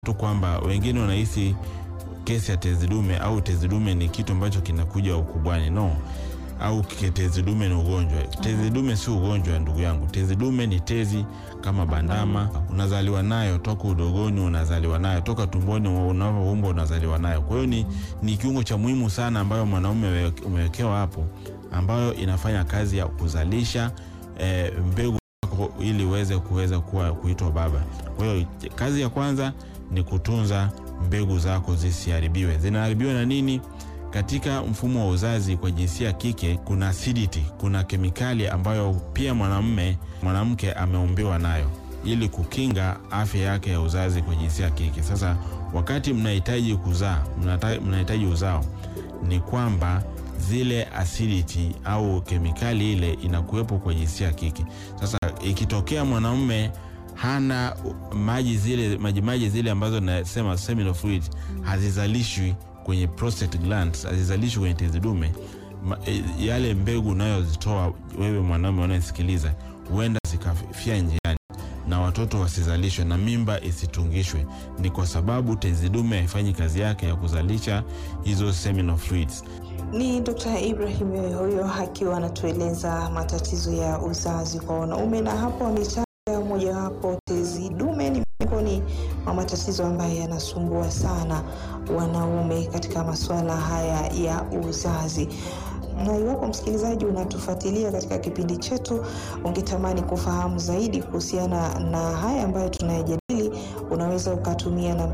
tu kwamba wengine wanahisi kesi ya tezi dume au tezi dume ni kitu ambacho kinakuja ukubwani. No, au tezi dume ni ugonjwa. Tezi dume si ugonjwa, ndugu yangu. Tezi dume ni tezi kama bandama, unazaliwa nayo toka udogoni, unazaliwa nayo toka tumboni, unavyoumbwa unazaliwa nayo. Kwa hiyo ni, ni kiungo cha muhimu sana ambayo mwanaume umewekewa hapo, ambayo inafanya kazi ya kuzalisha e, mbegu ili uweze kuweza kuwa kuitwa baba. Kwa hiyo kazi ya kwanza ni kutunza mbegu zako zisiharibiwe. Zinaharibiwa na nini? Katika mfumo wa uzazi kwa jinsia ya kike kuna acidity, kuna kemikali ambayo pia mwanamume mwanamke ameumbiwa nayo ili kukinga afya yake ya uzazi kwa jinsia ya kike. Sasa wakati mnahitaji kuzaa, mnahitaji uzao, ni kwamba zile acidity au kemikali ile inakuwepo kwa jinsia ya kike. Sasa ikitokea mwanamume hana maji zile majimaji zile ambazo nasema seminal fluid hazizalishwi kwenye prostate glands, hazizalishwi kwenye tezi dume, yale mbegu unayozitoa wewe mwanaume unayesikiliza, huenda zikafia njiani na watoto wasizalishwe na mimba isitungishwe. Ni kwa sababu tezi dume haifanyi kazi yake ya kuzalisha hizo seminal fluids. Ni Dr. Ibrahim huyo akiwa anatueleza matatizo ya uzazi kwa wanaume, na hapo ametaja mojawapo tezi dume ni miongoni mwa matatizo ambayo yanasumbua sana wanaume katika masuala haya ya uzazi. Na iwapo msikilizaji unatufuatilia katika kipindi chetu, ungetamani kufahamu zaidi kuhusiana na haya ambayo tunayajadili, unaweza ukatumia namba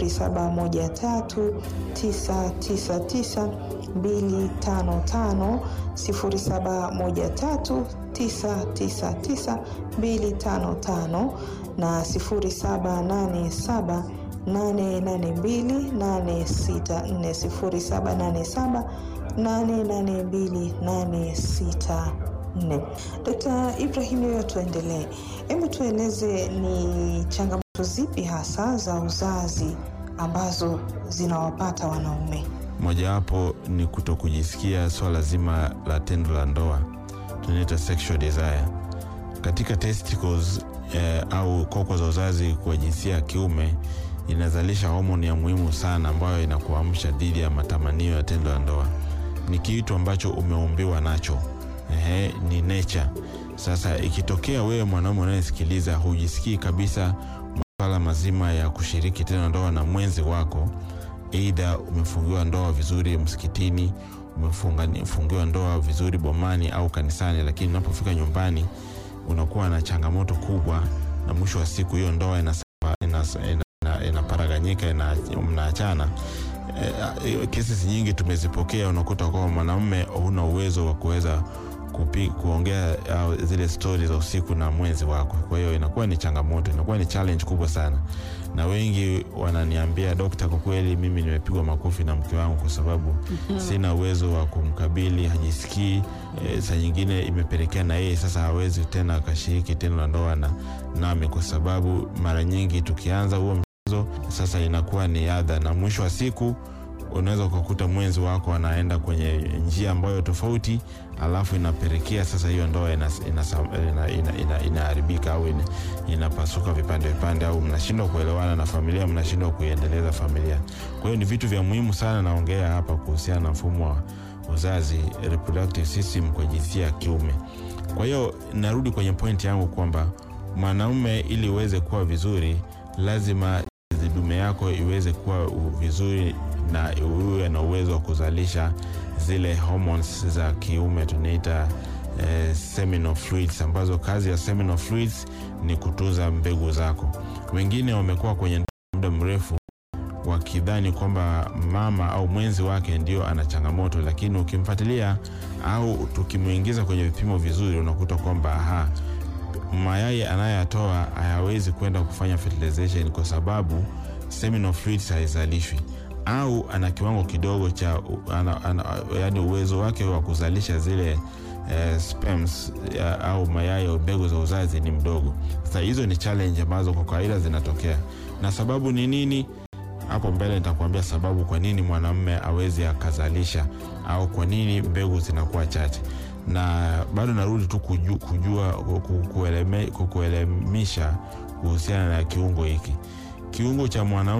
0713999255 0713999255 na 0787 882 864 Dkt. Ibrahim, yoyo tuendelee, hebu tueleze ni changamoto zipi hasa za uzazi ambazo zinawapata wanaume? Mojawapo ni kuto kujisikia swala zima la tendo la ndoa, tunaita sexual desire katika testicles eh, au koko za uzazi kwa jinsia ya kiume inazalisha homoni ya muhimu sana ambayo inakuamsha dhidi ya matamanio ya tendo la ndoa. Ni kitu ambacho umeumbiwa nacho, ehe, ni nature. Sasa ikitokea wewe mwanaume unayesikiliza hujisikii kabisa masuala mazima ya kushiriki tendo la ndoa na mwenzi wako, aidha umefungiwa ndoa vizuri msikitini, umefungiwa ndoa vizuri bomani au kanisani, lakini unapofika nyumbani unakuwa na changamoto kubwa, na mwisho wa siku hiyo ndoa inaparaganyika ina, ina mnaachana. E, kesi nyingi tumezipokea, unakuta kwamba mwanaume huna uwezo wa kuweza kuongea zile stori za usiku na mwenzi wako. Kwa hiyo inakuwa ni changamoto, inakuwa ni challenge kubwa sana, na wengi wananiambia dokta, kwa kweli mimi nimepigwa makofi na mke wangu kwa sababu mm -hmm. sina uwezo wa kumkabili, hajisikii. E, saa nyingine imepelekea na yeye sasa hawezi tena akashiriki tendo la ndoa na nami, kwa sababu mara nyingi tukianza huo mchezo sasa inakuwa ni adha, na mwisho wa siku unaweza ukakuta mwenzi wako anaenda kwenye njia ambayo tofauti, alafu inapelekea sasa hiyo ndoa inaharibika ina, ina, ina, ina au inapasuka ina vipande vipande, au mnashindwa kuelewana na familia, mnashindwa kuiendeleza familia. Kwa hiyo ni vitu vya muhimu sana naongea hapa kuhusiana na mfumo wa uzazi, reproductive system kwa jinsia ya kiume. Kwa hiyo narudi kwenye pointi yangu kwamba mwanaume ili uweze kuwa vizuri, lazima dume yako iweze kuwa vizuri na uwe na uwezo wa kuzalisha zile hormones za kiume tunaita eh, seminal fluids, ambazo kazi ya seminal fluids ni kutunza mbegu zako. Wengine wamekuwa kwenye muda mrefu wakidhani kwamba mama au mwenzi wake ndio ana changamoto, lakini ukimfuatilia au tukimwingiza kwenye vipimo vizuri, unakuta kwamba aha, mayai anayoyatoa hayawezi kwenda kufanya fertilization kwa sababu seminal fluids haizalishwi au ana kiwango kidogo cha ana, ana, yani uwezo wake wa kuzalisha zile eh, sperms ya, au mayai au mbegu za uzazi ni mdogo. Sasa hizo ni challenge ambazo kwa kawaida zinatokea, na sababu ni nini? Hapo mbele nitakwambia sababu kwa nini mwanamume awezi akazalisha au kwa nini mbegu zinakuwa chache, na bado narudi tu kujua, kujua kukuelemisha kuhusiana na kiungo hiki kiungo cha mwanaume